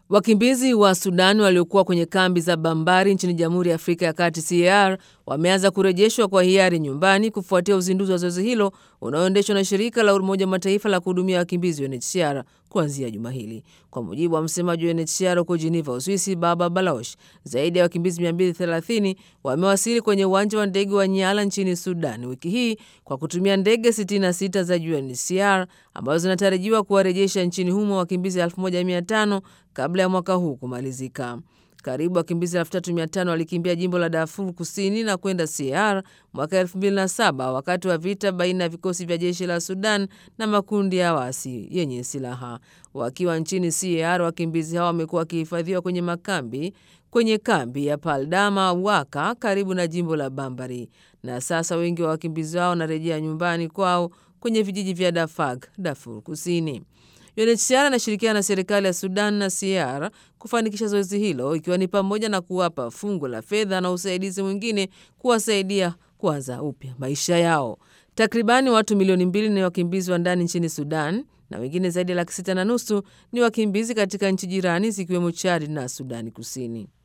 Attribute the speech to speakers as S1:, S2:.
S1: Wakimbizi wa Sudan waliokuwa kwenye kambi za Bambari nchini Jamhuri ya Afrika ya Kati CAR wameanza kurejeshwa kwa hiari nyumbani kufuatia uzinduzi wa zoezi hilo unaoendeshwa na shirika la Umoja wa Mataifa la kuhudumia wakimbizi UNHCR kuanzia juma hili. Kwa mujibu wa msemaji wa UNHCR huko Geneva, Uswisi, Baba Baloch, zaidi ya wakimbizi 230 wamewasili kwenye uwanja wa ndege wa Nyala nchini Sudan wiki hii kwa kutumia ndege 66 za UNHCR ambazo zinatarajiwa kuwarejesha nchini humo wakimbizi 1500 kabla ya mwaka huu kumalizika. Karibu wakimbizi 3500 walikimbia jimbo la Darfur kusini na kwenda CAR mwaka 2007 wakati wa vita baina ya vikosi vya jeshi la Sudan na makundi ya wasi yenye silaha. Wakiwa nchini CAR, wakimbizi hao wamekuwa wakihifadhiwa kwenye makambi kwenye kambi ya Paldama Waka karibu na jimbo la Bambari, na sasa wengi wa wakimbizi hao wanarejea nyumbani kwao kwenye vijiji vya Dafag, Darfur Kusini. UNHCR anashirikiana na serikali ya Sudan na CAR kufanikisha zoezi hilo ikiwa ni pamoja na kuwapa fungu la fedha na usaidizi mwingine kuwasaidia kuanza upya maisha yao. Takribani watu milioni mbili ni wakimbizi wa ndani nchini Sudan na wengine zaidi ya laki sita na nusu ni wakimbizi katika nchi jirani zikiwemo Chad na Sudani Kusini.